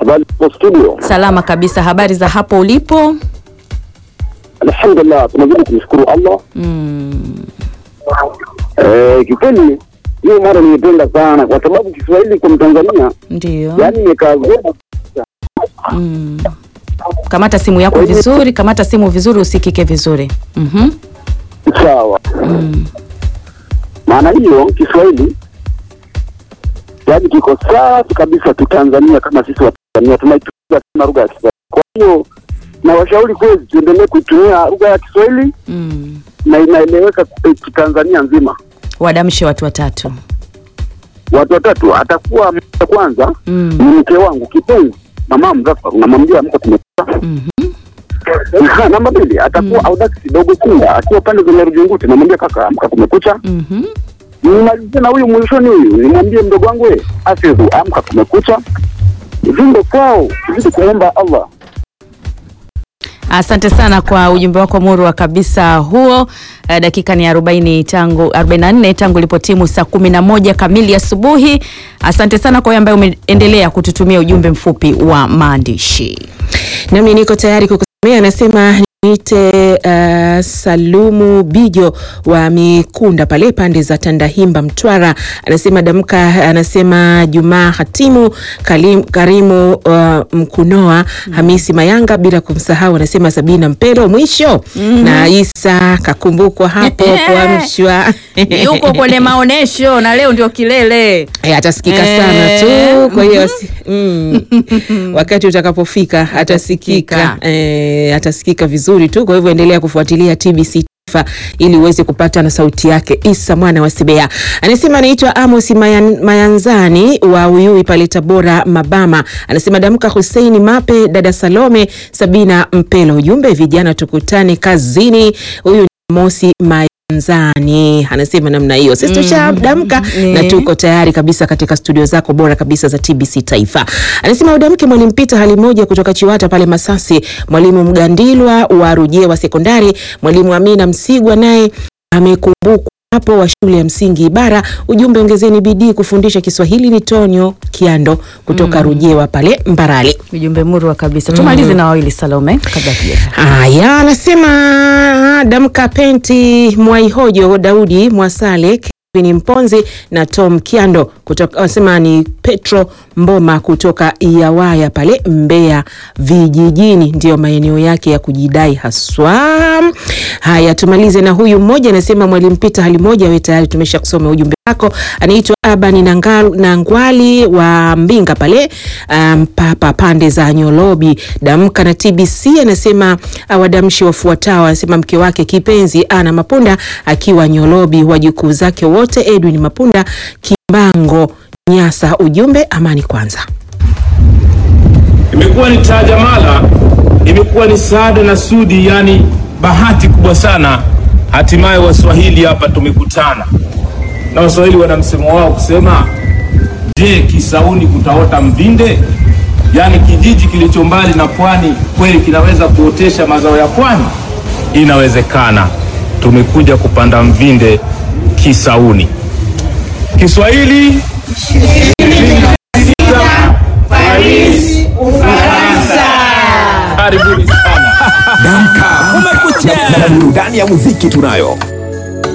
Habari za studio. Salama kabisa. Habari za hapo ulipo? Alhamdulillah, tunazidi kumshukuru Allah. Mm. Eh, kikweli hiyo mara nimependa sana kwa sababu Kiswahili kwa Mtanzania Ndio. yani nikagoma Mm. Kamata simu yako vizuri, kamata simu vizuri usikike vizuri. Mhm. sawa. Mm. Maana hiyo Kiswahili yani kiko safi kabisa tu Tanzania, kama sisi wa Tanzania tunaitumia kama lugha ya Kiswahili. Kwa hiyo nawashauri kweli tuendelee kuitumia lugha ya Kiswahili Mm. na inaeleweka eh, Tanzania nzima. Wadamshe watu watatu. Watu watatu atakuwa mtu wa kwanza Mm. ni mke wangu kipenzi mama Mzafar, namwambia amka tumekuta. Mhm. Aha, Namba mbili atakuwa Audax dogo Kinda akiwa pande za Nyarujunguti, namwambia kaka amka kumekucha. Mhm. Nimalizie na huyu mwishoni huyu, nimwambie mdogo wangu we Afidhu amka kumekucha. Vindo kwao zidi kumwomba Allah. Asante sana kwa ujumbe wako murwa kabisa huo. Uh, dakika ni 40 tangu 44 tangu ilipotimu saa 11 kamili asubuhi. Asante sana kwa wewe ambaye umeendelea kututumia ujumbe mfupi wa maandishi. Nami niko tayari kukusomea. Anasema niite uh, Salumu Bijo wa Mikunda pale pande za Tandahimba, Mtwara. Anasema damka. Anasema Jumaa Hatimu Kalim, Karimu uh, Mkunoa Hamisi Mayanga, bila kumsahau anasema Sabina Mpelo mwisho na Isa kakumbukwa hapo kuamshwa Yuko kwenye maonesho na leo ndio kilele. Eh, atasikika Eh, sana tu kwa hiyo si- mm, wakati utakapofika atasikika eh, atasikika vizuri tu kwa hivyo endelea kufuatilia TBC Taifa ili uweze kupata na sauti yake Isa mwana wa Sibea. Anasema anaitwa Amos Mayan, Mayanzani wa Uyui pale Tabora Mabama. Anasema damka Huseini Mape, dada Salome, Sabina Mpelo. Ujumbe vijana tukutane kazini. Huyu ni Mosi Mayanzani anasema namna hiyo. Sisi tushadamka na Eh. tuko tayari kabisa katika studio zako bora kabisa za TBC Taifa. Anasema udamke mwalimu Pita hali moja kutoka Chiwata pale Masasi, mwalimu Mgandilwa wa Rujewa Sekondari, mwalimu Amina Msigwa naye amekumbukwa hapo wa shule ya msingi Ibara. Ujumbe ongezeni bidii kufundisha Kiswahili. Ni Tonyo Kiando kutoka Rujewa pale Mbarali. Ujumbe murwa kabisa. Tumalize na wawili Salome kabla tuja. Haya, anasema damka penti Mwaihojo Daudi Mwasale Kevin Mponzi na Tom Kiando kutoka, anasema ni Petro Mboma kutoka Iawaya pale Mbeya vijijini, ndiyo maeneo yake ya kujidai haswa. Haya, tumalize na huyu mmoja, anasema mwalimu Pita hali moja, we tayari tumesha kusoma ujumbe wako. Anaitwa Abani Nangal- Nangwali wa Mbinga pale um, papa pande za Nyolobi. Damka na TBC anasema uh, wadamshi wafuatao, anasema mke wake kipenzi Ana Mapunda akiwa Nyolobi, wajukuu zake wote Edwin Mapunda Kimbango Nyasa. Ujumbe amani kwanza. Imekuwa ni tajamala, imekuwa ni saada na sudi, yani bahati kubwa sana. Hatimaye Waswahili hapa tumekutana, na Waswahili wana msemo wao kusema, je, Kisauni kutaota mvinde? Yaani kijiji kilicho mbali na pwani kweli kinaweza kuotesha mazao ya pwani? Inawezekana. Tumekuja kupanda mvinde Kisauni. Kiswahili Paris, Ufaransa. Karibuni sana. Damka. Na burudani ya muziki tunayo